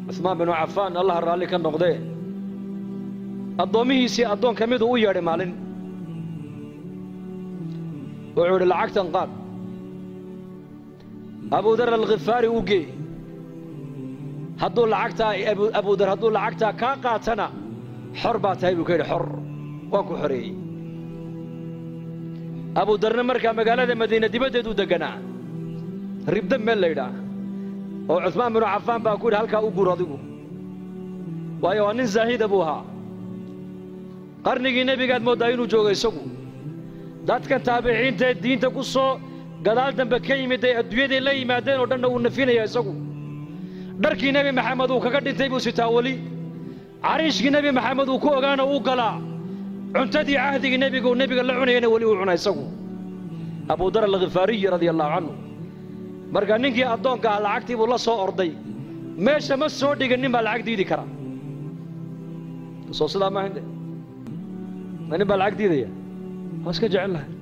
cuhmaan binu cafaan allaha raalli ka noqdee addoommihiisii addoon ka miduu u yeedhay maalin wuxuu idhi lacagtan qaad abudar alkhifaari u gee hadduu lacagtaa abudar hadduu lacagtaa kaa qaatana xor baa tahay buu ka yidhi xor waan ku xoreeyey abudarna markaa magaalada madiina dibaddeeduu deganaa ribda meel laydhaah oo cuhmaan binu cafaan baa ku yidhi halkaa u guur adigu waayo waa nin zaahida buu ahaa qarnigii nebigaad mooddaa inuu joogo isagu dadkan taabiciintaee diinta ku soo gadaal dambe ka yimid ay adduunyaday la yimaadeen oo dhanna uu nafinaya isagu dharkii nebi maxamed uu kaga dhintay buu sitaa weli cariishkii nebi maxamed uu ku ogaana uu galaa cuntadii cahdigii nebiga uu nebiga la cunayana weli uu cuna isagu abudar alkhifaariyi radia allahu canhu marka ninkii addoonka ah lacagtii buu la soo orday meesha ma soo dhigan nin baa lacag diidi kara soo sidaa maaha de ma nin baa lacag diidaya waa iska jecel lahay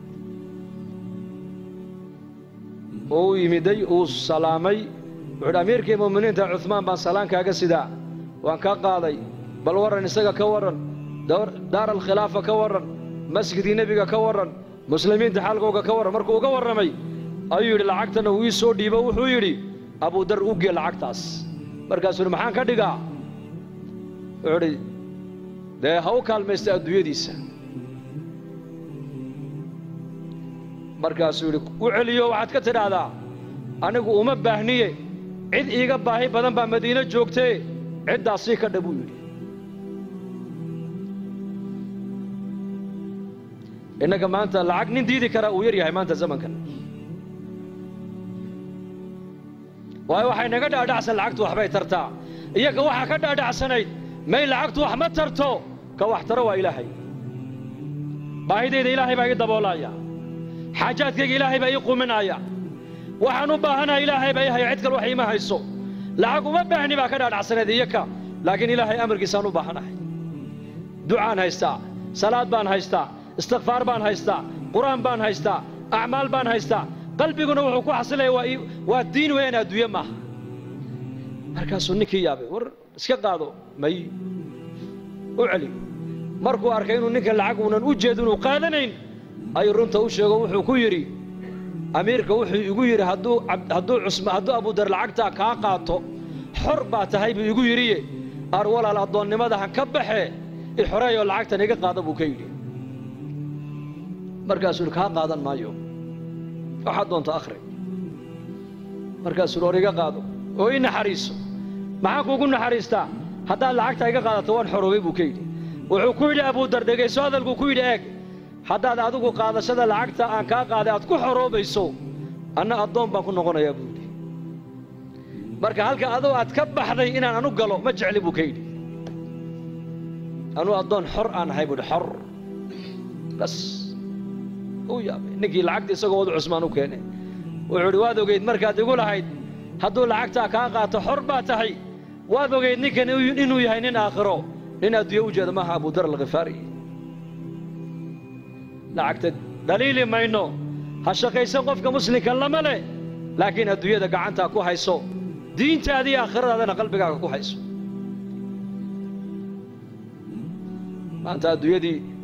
oo u yimiday uu salaamay wuxuu dhi amiirkii mu'miniinta cuhmaan baan salaan kaaga sidaa waan kaa qaaday bal warran isaga ka warran daar alkhilaafa ka warran masjidkii nebiga ka warran muslimiinta xaalkooga ka warran markuu uga warramay ayuu yidhi lacagtana uu ii soo dhiibo wuxuu yidhi abudar u gee lacagtaas markaasuu yidhi maxaan ka dhigaa wuxuu idhi dee ha u kaalmaysta adduunyadiisa markaasuu yidhi u celiyo waxaad ka tidhaahdaa anigu uma baahniye cid iiga baahi badan baa madiino joogtee ciddaas sii ka dha buu yidhi innaga maanta lacag nin diidi karaa uu yar yahay maanta zamankan waayo waxay naga dhaadhacsan lacagtu waxbay tartaa iyaga waxaa ka dhaadhacsanayd may lacagtu wax ma tarto ka wax taro waa ilaahay baahidayda ilaahay baa ii daboolaya xaajaadkayga ilaahay baa ii quminaya waxaan u baahanaha ilaahay baa ii haya cid kale wax iima hayso lacag uma baahni baa ka dhaadhacsanayd iyaka laakiin ilaahay amarkiisaan u baahanahay ducaan haystaa salaad baan haystaa istikfaar baan haystaa qur'aan baan haystaa acmaal baan haystaa qalbiguna wuxuu ku xasilaya waa waa diin weeyaan adduunye maaha markaasuu ninkii yaabay war iska qaado may u celi markuu arkay inuu ninka lacag uunan u jeedin uu qaadanayn ayuu runta u sheego wuxuu ku yidhi amiirka wuxuu igu yidhi hadduu hadduu cusma hadduu abudar lacagtaa kaa qaato xor baa tahay buu igu yidhiye ar walaal addoonnimada han ka baxee i xoreeyoo lacagtan iga qaada buu ka yidhi markaasuu yidhi kaa qaadan maayo waxaad doonta akhri markaasuu or iga qaado oo ii naxariiso maxaan kuugu naxariistaa haddaad lacagtaa iga qaadato waan xoroobay buu ka yidhi wuxuu ku yidhi abudar dhegayso hadalkuu ku yidhi eeg haddaad adigu qaadashada lacagta aan kaa qaaday aad ku xoroobayso anna addoon baan ku noqonayaa buu yidhi marka halka adoo aad ka baxday inaan anu galo ma jecli buu ka yidhi anuu addoon xor aan ahay buu yidhi xor bas uu yaabay ninkii lacagta isagoo wadu cusmaan u keenay wuxuu idhi waad ogeyd markaad igu lahayd hadduu lacagtaa kaa qaato xor baa tahay waad ogeyd ninkan inuu yahay nin aakhiro nin adduunye u jeeda maaha abudar alkhifaari lacagta dhaliili mayno ha shaqaysan qofka muslimka lama leh laakiin adduunyada gacantaa ku hayso diintaadii aakhiradaadana qalbigaaga ku hayso maanta adduunyadii